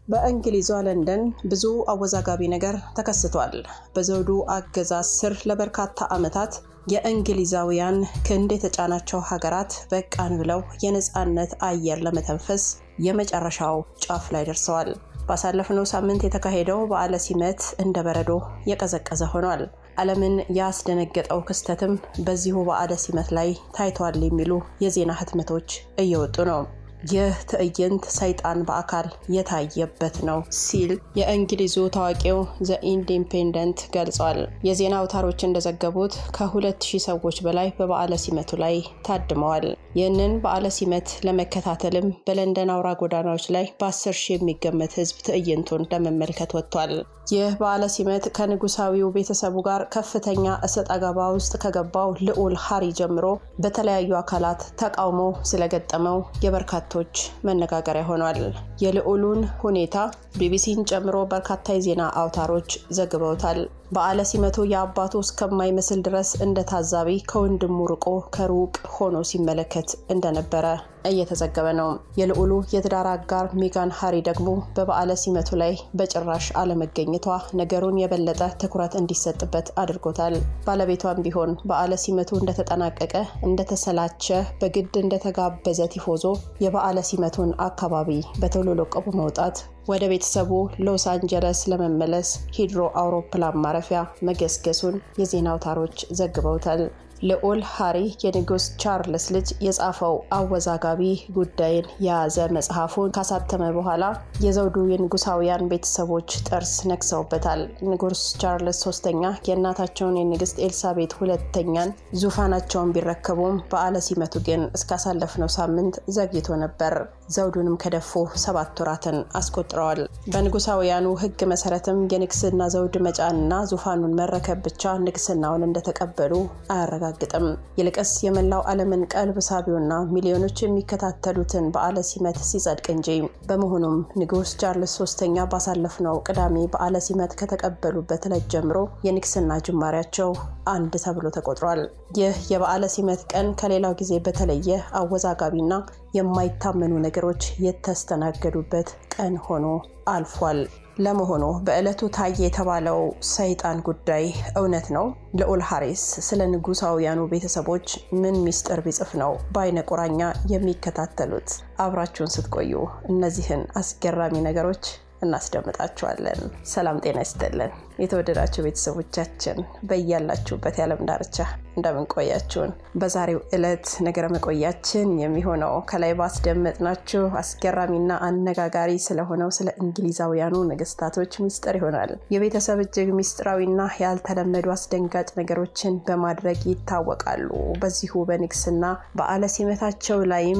በእንግሊዟ ለንደን ብዙ አወዛጋቢ ነገር ተከስቷል። በዘውዱ አገዛዝ ስር ለበርካታ ዓመታት የእንግሊዛውያን ክንድ የተጫናቸው ሀገራት በቃን ብለው የነፃነት አየር ለመተንፈስ የመጨረሻው ጫፍ ላይ ደርሰዋል። ባሳለፍነው ሳምንት የተካሄደው በዓለ ሲመት እንደ በረዶ የቀዘቀዘ ሆኗል። ዓለምን ያስደነገጠው ክስተትም በዚሁ በዓለ ሲመት ላይ ታይቷል የሚሉ የዜና ህትመቶች እየወጡ ነው። ይህ ትዕይንት ሰይጣን በአካል የታየበት ነው ሲል የእንግሊዙ ታዋቂው ዘ ኢንዲፔንደንት ገልጿል። የዜና አውታሮች እንደዘገቡት ከሁለት ሺህ ሰዎች በላይ በበዓለ ሲመቱ ላይ ታድመዋል። ይህንን በዓለ ሲመት ለመከታተልም በለንደን አውራ ጎዳናዎች ላይ በአስር ሺህ የሚገመት ህዝብ ትዕይንቱን ለመመልከት ወጥቷል። ይህ በዓለ ሲመት ከንጉሳዊው ቤተሰቡ ጋር ከፍተኛ እሰጥ አገባ ውስጥ ከገባው ልዑል ሃሪ ጀምሮ በተለያዩ አካላት ተቃውሞ ስለገጠመው የበርካቶች መነጋገሪያ ሆኗል። የልዑሉን ሁኔታ ቢቢሲን ጨምሮ በርካታ የዜና አውታሮች ዘግበውታል። በዓለ ሲመቱ የአባቱ እስከማይመስል ድረስ እንደ ታዛቢ ከወንድሙ ርቆ ከሩቅ ሆኖ ሲመለከት እንደነበረ እየተዘገበ ነው። የልዑሉ የትዳር አጋር ሜጋን ሃሪ ደግሞ በበዓለ ሲመቱ ላይ በጭራሽ አለመገኘቷ ነገሩን የበለጠ ትኩረት እንዲሰጥበት አድርጎታል። ባለቤቷም ቢሆን በዓለ ሲመቱ እንደተጠናቀቀ እንደተሰላቸ፣ በግድ እንደተጋበዘ ቲፎዞ የበዓለ ሲመቱን አካባቢ በቶሎ ለቆ በመውጣት ወደ ቤተሰቡ ሎስ አንጀለስ ለመመለስ ሂድሮ አውሮፕላን ማረፊያ መገስገሱን የዜና አውታሮች ዘግበውታል። ልዑል ሃሪ የንጉስ ቻርልስ ልጅ የጻፈው አወዛጋቢ ጉዳይን የያዘ መጽሐፉን ካሳተመ በኋላ የዘውዱ የንጉሳውያን ቤተሰቦች ጥርስ ነክሰውበታል። ንጉስ ቻርልስ ሶስተኛ የእናታቸውን የንግስት ኤልሳቤት ሁለተኛን ዙፋናቸውን ቢረከቡም በዓለ ሲመቱ ግን እስካሳለፍነው ሳምንት ዘግይቶ ነበር። ዘውዱንም ከደፉ ሰባት ወራትን አስቆጥረዋል። በንጉሳውያኑ ሕግ መሰረትም የንግስና ዘውድ መጫንና ዙፋኑን መረከብ ብቻ ንግስናውን እንደተቀበሉ አያረጋግጥም። ይልቅስ የመላው ዓለምን ቀልብ ሳቢውና ሚሊዮኖች የሚከታተሉትን በዓለ ሲመት ሲጸድቅ እንጂ። በመሆኑም ንጉስ ቻርልስ ሶስተኛ ባሳለፍነው ቅዳሜ በዓለ ሲመት ከተቀበሉበት ዕለት ጀምሮ የንግስና ጅማሬያቸው አንድ ተብሎ ተቆጥሯል። ይህ የበዓለ ሲመት ቀን ከሌላው ጊዜ በተለየ አወዛጋቢና የማይታመኑ ነገሮች የተስተናገዱበት ቀን ሆኖ አልፏል። ለመሆኑ በዕለቱ ታየ የተባለው ሰይጣን ጉዳይ እውነት ነው? ልዑል ሃሪስ ስለ ንጉሳውያኑ ቤተሰቦች ምን ሚስጥር ቢጽፍ ነው በአይነ ቁራኛ የሚከታተሉት? አብራችሁን ስትቆዩ እነዚህን አስገራሚ ነገሮች እናስደምጣችኋለን። ሰላም ጤና ይስጥልን። የተወደዳችሁ ቤተሰቦቻችን በያላችሁበት የዓለም ዳርቻ እንደምን ቆያችሁን? በዛሬው ዕለት ነገረ መቆያችን የሚሆነው ከላይ ባስደመጥናችሁ አስገራሚና አነጋጋሪ ስለሆነው ስለ እንግሊዛውያኑ ነገስታቶች ሚስጥር ይሆናል። የቤተሰብ እጅግ ሚስጥራዊና ያልተለመዱ አስደንጋጭ ነገሮችን በማድረግ ይታወቃሉ። በዚሁ በንግስና በዓለ ሲመታቸው ላይም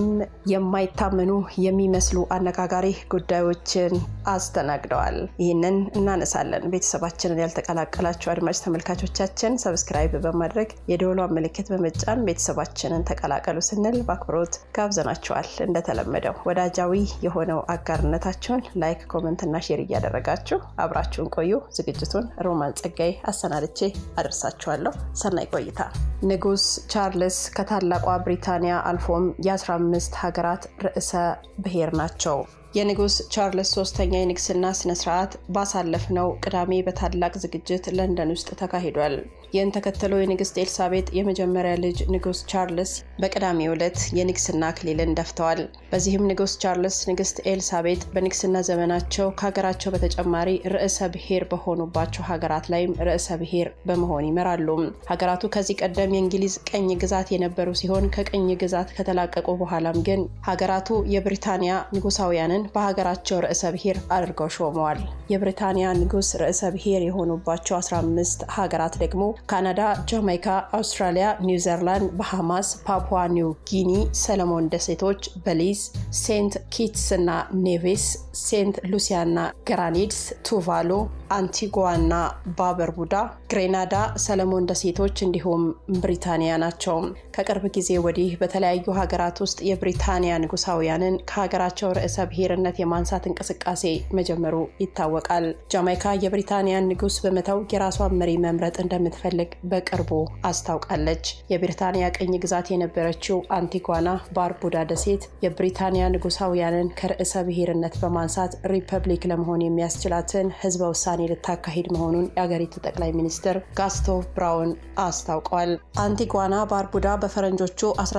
የማይታመኑ የሚመስሉ አነጋጋሪ ጉዳዮችን አስተናግደዋል። ይህንን እናነሳለን። ቤተሰባችንን ያልተቀላቀላችሁ አድማጭ ተመልካቾቻችን ሰብስክራይብ በማድረግ የደወሏን ምልክት በመጫን ቤተሰባችንን ተቀላቀሉ ስንል በአክብሮት ጋብዘናችኋል። እንደተለመደው ወዳጃዊ የሆነው አጋርነታችሁን ላይክ፣ ኮመንት እና ሼር እያደረጋችሁ አብራችሁን ቆዩ። ዝግጅቱን ሮማን ጸጋይ አሰናድቼ አደርሳችኋለሁ። ሰናይ ቆይታ። ንጉስ ቻርልስ ከታላቋ ብሪታንያ አልፎም የ15 ሀገራት ርዕሰ ብሔር ናቸው። የንጉስ ቻርልስ ሶስተኛ የንግስና ስነስርዓት ባሳለፍነው ቅዳሜ በታላቅ ዝግጅት ለንደን ውስጥ ተካሂዷል። ይህን ተከትሎ የንግስት ኤልሳቤጥ የመጀመሪያ ልጅ ንጉስ ቻርልስ በቅዳሜው ዕለት የንግስና አክሊልን ደፍተዋል። በዚህም ንጉስ ቻርልስ ንግስት ኤልሳቤጥ በንግስና ዘመናቸው ከሀገራቸው በተጨማሪ ርዕሰ ብሔር በሆኑባቸው ሀገራት ላይም ርዕሰ ብሔር በመሆን ይመራሉ። ሀገራቱ ከዚህ ቀደም የእንግሊዝ ቅኝ ግዛት የነበሩ ሲሆን ከቅኝ ግዛት ከተላቀቁ በኋላም ግን ሀገራቱ የብሪታንያ ንጉሳውያንን በሀገራቸው ርዕሰ ብሔር አድርገው ሾመዋል። የብሪታንያ ንጉስ ርዕሰ ብሔር የሆኑባቸው 15 ሀገራት ደግሞ ካናዳ፣ ጃማይካ፣ አውስትራሊያ፣ ኒውዚላንድ፣ ባሃማስ፣ ፓፑዋ ኒው ጊኒ፣ ሰለሞን ደሴቶች፣ በሊዝ፣ ሴንት ኪትስ እና ኔቬስ፣ ሴንት ሉሲያና ግራኒድስ፣ ቱቫሉ፣ አንቲጓና ባበርቡዳ፣ ግሬናዳ፣ ሰለሞን ደሴቶች እንዲሁም ብሪታንያ ናቸው። ከቅርብ ጊዜ ወዲህ በተለያዩ ሀገራት ውስጥ የብሪታንያ ንጉሳውያንን ከሀገራቸው ርዕሰ ብሔርነት የማንሳት እንቅስቃሴ መጀመሩ ይታወቃል። ጃማይካ የብሪታንያን ንጉስ በመተው የራሷን መሪ መምረጥ እንደምትፈልግ በቅርቡ አስታውቃለች። የብሪታንያ ቅኝ ግዛት የነበረችው አንቲጓና ባርቡዳ ደሴት የብሪታንያ ንጉሳውያንን ከርዕሰ ብሔርነት በማንሳት ሪፐብሊክ ለመሆን የሚያስችላትን ህዝበ ውሳኔ ልታካሂድ መሆኑን የአገሪቱ ጠቅላይ ሚኒስትር ጋስቶ ብራውን አስታውቀዋል። አንቲጓና ባርቡዳ በፈረንጆቹ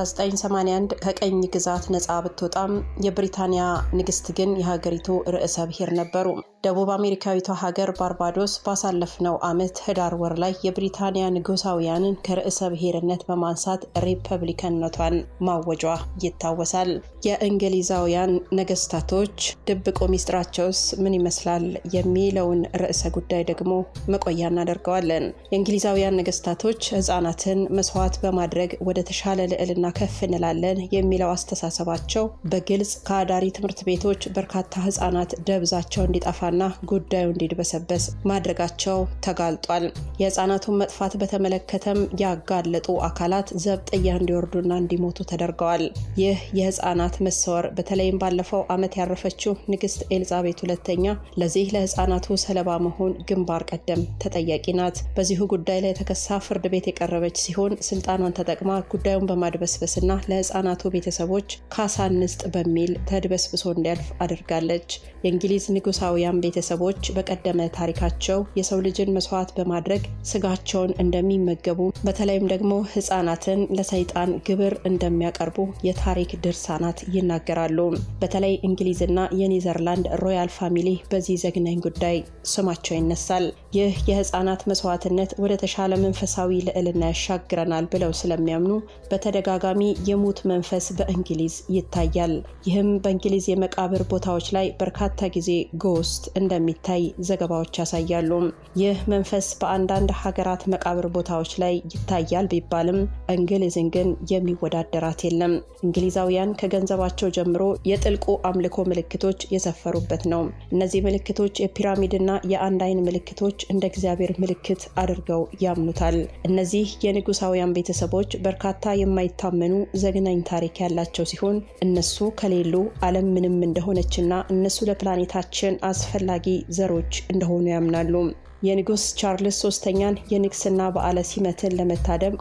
1981 ከቀኝ ግዛት ነፃ ብትወጣም የብሪታንያ ንግስት ግን የሀገሪቱ ርዕሰ ብሔር ነበሩ። ደቡብ አሜሪካዊቷ ሀገር ባርባዶስ ባሳለፍነው ዓመት ህዳር ወር ላይ የብሪታንያ ንጉሳውያንን ከርዕሰ ብሔርነት በማንሳት ሪፐብሊካንነቷን ማወጇ ይታወሳል። የእንግሊዛውያን ነገስታቶች ድብቁ ሚስጥራቸውስ ምን ይመስላል የሚለውን ርዕሰ ጉዳይ ደግሞ መቆያ እናደርገዋለን። የእንግሊዛውያን ነገስታቶች ህጻናትን መስዋዕት በማድረግ ወደ ተሻለ ልዕልና ከፍ እንላለን የሚለው አስተሳሰባቸው በግልጽ ከአዳሪ ትምህርት ቤቶች በርካታ ህጻናት ደብዛቸው እንዲጠፋና ጉዳዩ እንዲድበሰበስ ማድረጋቸው ተጋልጧል። የህጻናቱን መጥፋት በተመለከተም ያጋለጡ አካላት ዘብጥያ እንዲወርዱና እንዲሞቱ ተደርገዋል። ይህ የህጻናት መሰወር በተለይም ባለፈው ዓመት ያረፈችው ንግስት ኤልዛቤት ሁለተኛ ለዚህ ለህጻናቱ ሰለባ መሆን ግንባር ቀደም ተጠያቂ ናት። በዚሁ ጉዳይ ላይ ተከሳ ፍርድ ቤት የቀረበች ሲሆን ስልጣኗን ተጠቅማ ጉዳዩን በማድበስበስና ለህጻናቱ ቤተሰቦች ካሳ እንስጥ በሚል ተድበስብሶ እንዲያልፍ አድርጋለች። የእንግሊዝ ንጉሳውያን ቤተሰቦች በቀደመ ታሪካቸው የሰው ልጅን መስዋዕት በማድረግ ስጋቸውን እንደሚመገቡ በተለይም ደግሞ ህጻናትን ለሰይጣን ግብር እንደሚያቀርቡ የታሪክ ድርሳናት ይናገራሉ። በተለይ እንግሊዝና የኔዘርላንድ ሮያል ፋሚሊ በዚህ ዘግናኝ ጉዳይ ስማቸው ይነሳል። ይህ የህፃናት መስዋዕትነት ወደ ተሻለ መንፈሳዊ ልዕልና ያሻግረናል ብለው ስለሚያምኑ በተደጋጋሚ የሙት መንፈስ በእንግሊዝ ይታያል። ይህም በእንግሊዝ የመቃብር ቦታዎች ላይ በርካታ ጊዜ ጎስት እንደሚታይ ዘገባዎች ያሳያሉ። ይህ መንፈስ በአንዳንድ ሀገራት መቃብር ቦታዎች ላይ ይታያል ቢባልም እንግሊዝን ግን የሚወዳደራት የለም። እንግሊዛውያን ከገንዘባቸው ጀምሮ የጥልቁ አምልኮ ምልክቶች የሰፈሩበት ነው። እነዚህ ምልክቶች የፒራሚድና የአንድ አይን ምልክቶች እንደ እግዚአብሔር ምልክት አድርገው ያምኑታል። እነዚህ የንጉሳውያን ቤተሰቦች በርካታ የማይታመኑ ዘግናኝ ታሪክ ያላቸው ሲሆን እነሱ ከሌሉ ዓለም ምንም እንደሆነችና እነሱ ለፕላኔታችን አስፈላጊ ዘሮች እንደሆኑ ያምናሉ። የንጉስ ቻርልስ ሶስተኛን የንግስና በዓለ ሲመትን ለመታደም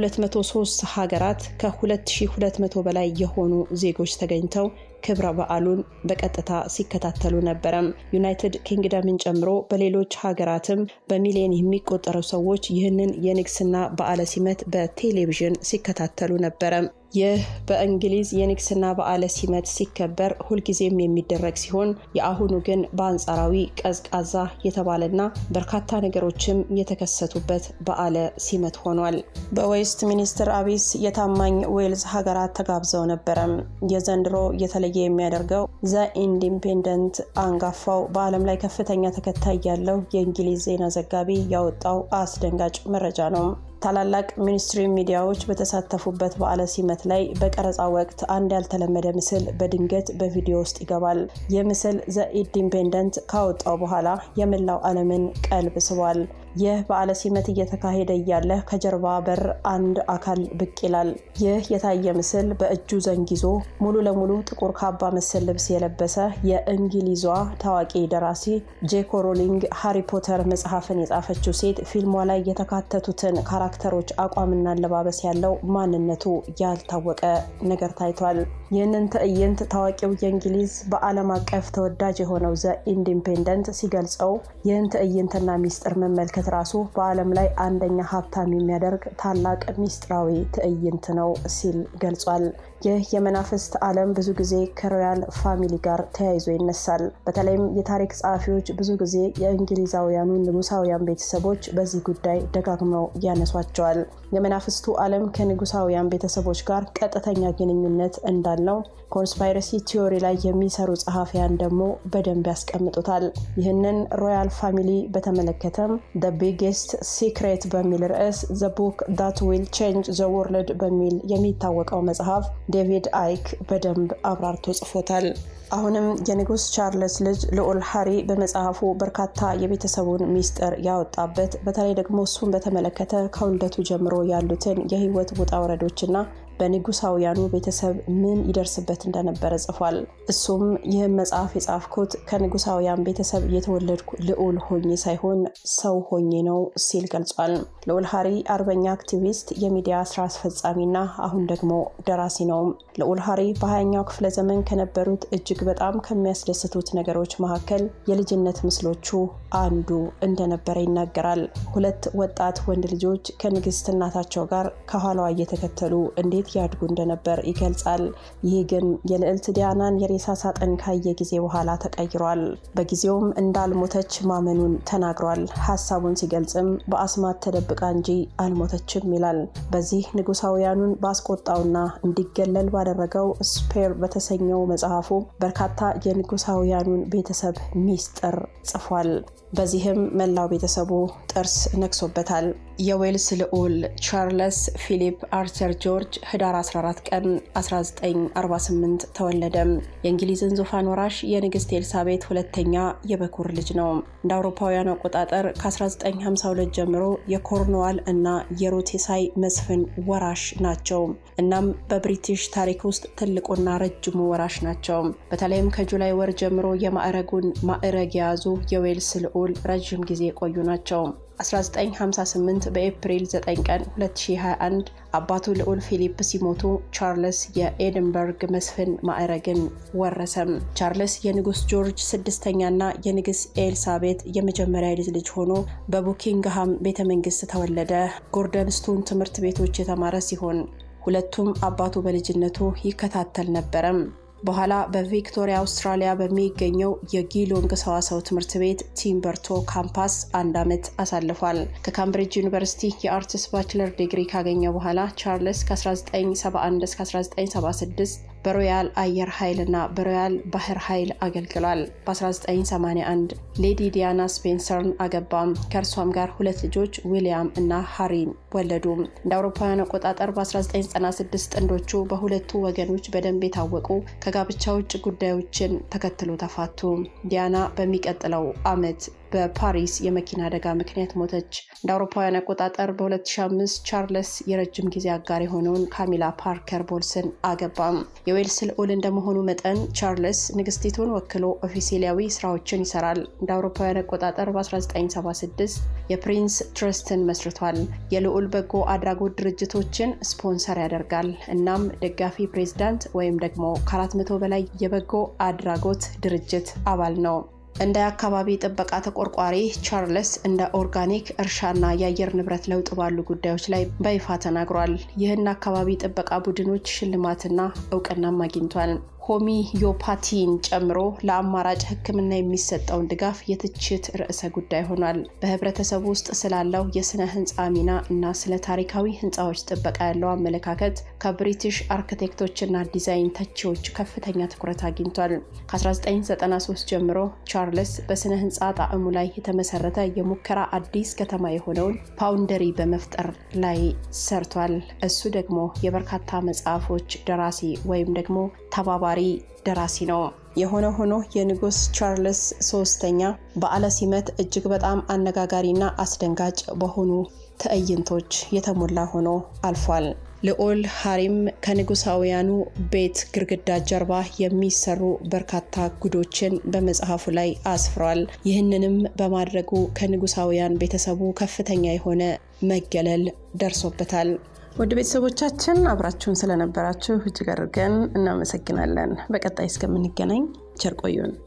ከ203 ሀገራት ከ2200 በላይ የሆኑ ዜጎች ተገኝተው ክብረ በዓሉን በቀጥታ ሲከታተሉ ነበረም። ዩናይትድ ኪንግደምን ጨምሮ በሌሎች ሀገራትም በሚሊዮን የሚቆጠሩ ሰዎች ይህንን የንግስና በዓለ ሲመት በቴሌቪዥን ሲከታተሉ ነበረ። ይህ በእንግሊዝ የንግስና በዓለ ሲመት ሲከበር ሁልጊዜም የሚደረግ ሲሆን የአሁኑ ግን በአንጻራዊ ቀዝቃዛ የተባለና በርካታ ነገሮችም የተከሰቱበት በዓለ ሲመት ሆኗል። በዌስት ሚኒስትር አቢስ የታማኝ ዌልዝ ሀገራት ተጋብዘው ነበረም። የዘንድሮ የተለየ የሚያደርገው ዘ ኢንዲፔንደንት አንጋፋው በዓለም ላይ ከፍተኛ ተከታይ ያለው የእንግሊዝ ዜና ዘጋቢ ያወጣው አስደንጋጭ መረጃ ነው። ታላላቅ ሚኒስትሪ ሚዲያዎች በተሳተፉበት በዓለ ሲመት ላይ በቀረጻ ወቅት አንድ ያልተለመደ ምስል በድንገት በቪዲዮ ውስጥ ይገባል። ይህ ምስል ዘ ኢንዲፔንደንት ካወጣው በኋላ የመላው ዓለምን ቀልብ ስቧል። ይህ በዓለ ሲመት እየተካሄደ እያለ ከጀርባ በር አንድ አካል ብቅ ይላል። ይህ የታየ ምስል በእጁ ዘንግ ይዞ ሙሉ ለሙሉ ጥቁር ካባ መሰል ልብስ የለበሰ የእንግሊዟ ታዋቂ ደራሲ ጄኮ ሮሊንግ ሃሪ ፖተር መጽሐፍን የጻፈችው ሴት ፊልሟ ላይ የተካተቱትን ካራክተሮች አቋምና አለባበስ ያለው ማንነቱ ያልታወቀ ነገር ታይቷል። ይህንን ትዕይንት ታዋቂው የእንግሊዝ በዓለም አቀፍ ተወዳጅ የሆነው ዘ ኢንዲፔንደንት ሲገልጸው ይህን ትዕይንትና ሚስጥር መመልከት ራሱ በዓለም ላይ አንደኛ ሀብታም የሚያደርግ ታላቅ ሚስጥራዊ ትዕይንት ነው ሲል ገልጿል። ይህ የመናፍስት ዓለም ብዙ ጊዜ ከሮያል ፋሚሊ ጋር ተያይዞ ይነሳል። በተለይም የታሪክ ጸሐፊዎች ብዙ ጊዜ የእንግሊዛውያኑ ንጉሳውያን ቤተሰቦች በዚህ ጉዳይ ደጋግመው ያነሷቸዋል። የመናፍስቱ ዓለም ከንጉሳውያን ቤተሰቦች ጋር ቀጥተኛ ግንኙነት እንዳለው ኮንስፓይረሲ ቲዮሪ ላይ የሚሰሩ ጸሐፊያን ደግሞ በደንብ ያስቀምጡታል። ይህንን ሮያል ፋሚሊ በተመለከተም ደ ቢጌስት ሲክሬት በሚል ርዕስ ዘ ቡክ ዳት ዊል ቼንጅ ዘ ወርልድ በሚል የሚታወቀው መጽሐፍ ዴቪድ አይክ በደንብ አብራርቶ ጽፎታል። አሁንም የንጉስ ቻርልስ ልጅ ልዑል ሃሪ በመጽሐፉ በርካታ የቤተሰቡን ሚስጥር ያወጣበት በተለይ ደግሞ እሱን በተመለከተ ከውልደቱ ጀምሮ ያሉትን የህይወት ውጣ ውረዶችና በንጉሳውያኑ ቤተሰብ ምን ይደርስበት እንደነበረ ጽፏል። እሱም ይህም መጽሐፍ የጻፍኩት ከንጉሳውያን ቤተሰብ የተወለድኩ ልዑል ሆኜ ሳይሆን ሰው ሆኜ ነው ሲል ገልጿል። ልዑል ሃሪ አርበኛ አክቲቪስት፣ የሚዲያ ስራ አስፈጻሚና አሁን ደግሞ ደራሲ ነው። ልዑል ሃሪ በሀያኛው ክፍለ ዘመን ከነበሩት እጅግ በጣም ከሚያስደስቱት ነገሮች መካከል የልጅነት ምስሎቹ አንዱ እንደነበረ ይናገራል። ሁለት ወጣት ወንድ ልጆች ከንግስት እናታቸው ጋር ከኋላዋ እየተከተሉ እንዴት ያድጉ እንደነበር ይገልጻል። ይህ ግን የልዕልት ዲያናን የሬሳ ሳጥን ካየ ጊዜ በኋላ ተቀይሯል። በጊዜውም እንዳልሞተች ማመኑን ተናግሯል። ሀሳቡን ሲገልጽም በአስማት ተደብቃ እንጂ አልሞተችም ይላል። በዚህ ንጉሳውያኑን ባስቆጣውና እንዲገለል ባደረገው ስፔር በተሰኘው መጽሐፉ በርካታ የንጉሳውያኑን ቤተሰብ ሚስጥር ጽፏል። በዚህም መላው ቤተሰቡ ጥርስ ነክሶበታል። የዌልስ ልዑል ቻርለስ ፊሊፕ አርቸር ጆርጅ ህዳር 14 ቀን 1948 ተወለደ። የእንግሊዝን ዙፋን ወራሽ የንግስት ኤልሳቤት ሁለተኛ የበኩር ልጅ ነው። እንደ አውሮፓውያን አቆጣጠር ከ1952 ጀምሮ የኮርንዋል እና የሮቴሳይ መስፍን ወራሽ ናቸው። እናም በብሪቲሽ ታሪክ ውስጥ ትልቁና ረጅሙ ወራሽ ናቸው። በተለይም ከጁላይ ወር ጀምሮ የማዕረጉን ማዕረግ የያዙ የዌልስ ልዑል ረዥም ጊዜ የቆዩ ናቸው። 1958 በኤፕሪል 9 ቀን 2021 አባቱ ልዑል ፊሊፕ ሲሞቱ ቻርልስ የኤድንበርግ መስፍን ማዕረግን ወረሰም። ቻርልስ የንጉስ ጆርጅ ስድስተኛና የንግስ ኤልሳቤት የመጀመሪያ ልጅ ልጅ ሆኖ በቡኪንግሃም ቤተ መንግስት ተወለደ። ጎርደን ስቶን ትምህርት ቤቶች የተማረ ሲሆን ሁለቱም አባቱ በልጅነቱ ይከታተል ነበረም። በኋላ በቪክቶሪያ አውስትራሊያ በሚገኘው የጊሎንግ ሰዋሰው ትምህርት ቤት ቲምበርቶ ካምፓስ አንድ ዓመት አሳልፏል። ከካምብሪጅ ዩኒቨርሲቲ የአርትስ ባችለር ዲግሪ ካገኘ በኋላ ቻርልስ ከ1971 እስከ 1976 በሮያል አየር ኃይል እና በሮያል ባህር ኃይል አገልግሏል። በ1981 ሌዲ ዲያና ስፔንሰርን አገባም። ከእርሷም ጋር ሁለት ልጆች ዊሊያም እና ሃሪን ወለዱ። እንደ አውሮፓውያን አቆጣጠር በ1996 ጥንዶቹ በሁለቱ ወገኖች በደንብ የታወቁ ከጋብቻ ውጭ ጉዳዮችን ተከትሎ ተፋቱ። ዲያና በሚቀጥለው ዓመት በፓሪስ የመኪና አደጋ ምክንያት ሞተች። እንደ አውሮፓውያን አቆጣጠር በ2005 ቻርልስ የረጅም ጊዜ አጋር የሆነውን ካሚላ ፓርከር ቦልስን አገባም። የዌልስ ልዑል እንደመሆኑ መጠን ቻርልስ ንግስቲቱን ወክሎ ኦፊሴላዊ ስራዎችን ይሰራል። እንደ አውሮፓውያን አቆጣጠር በ1976 የፕሪንስ ትረስትን መስርቷል። የልዑል በጎ አድራጎት ድርጅቶችን ስፖንሰር ያደርጋል። እናም ደጋፊ ፕሬዝዳንት ወይም ደግሞ ከ400 በላይ የበጎ አድራጎት ድርጅት አባል ነው። እንደ አካባቢ ጥበቃ ተቆርቋሪ ቻርልስ እንደ ኦርጋኒክ እርሻና የአየር ንብረት ለውጥ ባሉ ጉዳዮች ላይ በይፋ ተናግሯል። ይህን አካባቢ ጥበቃ ቡድኖች ሽልማትና እውቅናም አግኝቷል። ሆሚዮፓቲን ጨምሮ ለአማራጭ ሕክምና የሚሰጠውን ድጋፍ የትችት ርዕሰ ጉዳይ ሆኗል። በህብረተሰቡ ውስጥ ስላለው የስነ ህንፃ ሚና እና ስለ ታሪካዊ ህንፃዎች ጥበቃ ያለው አመለካከት ከብሪቲሽ አርክቴክቶችና ዲዛይን ተቺዎች ከፍተኛ ትኩረት አግኝቷል። ከ1993 ጀምሮ ቻርልስ በስነ ህንፃ ጣዕሙ ላይ የተመሰረተ የሙከራ አዲስ ከተማ የሆነውን ፓውንደሪ በመፍጠር ላይ ሰርቷል። እሱ ደግሞ የበርካታ መጽሐፎች ደራሲ ወይም ደግሞ ተባባሪ ደራሲ ነው። የሆነ ሆኖ የንጉስ ቻርልስ ሶስተኛ በዓለ ሲመት እጅግ በጣም አነጋጋሪና አስደንጋጭ በሆኑ ትዕይንቶች የተሞላ ሆኖ አልፏል። ልዑል ሃሪም ከንጉሳውያኑ ቤት ግድግዳ ጀርባ የሚሰሩ በርካታ ጉዶችን በመጽሐፉ ላይ አስፍሯል። ይህንንም በማድረጉ ከንጉሳውያን ቤተሰቡ ከፍተኛ የሆነ መገለል ደርሶበታል። ውድ ቤተሰቦቻችን አብራችሁን ስለነበራችሁ እጅግ አድርገን እናመሰግናለን። በቀጣይ እስከምንገናኝ ቸር ቆዩን።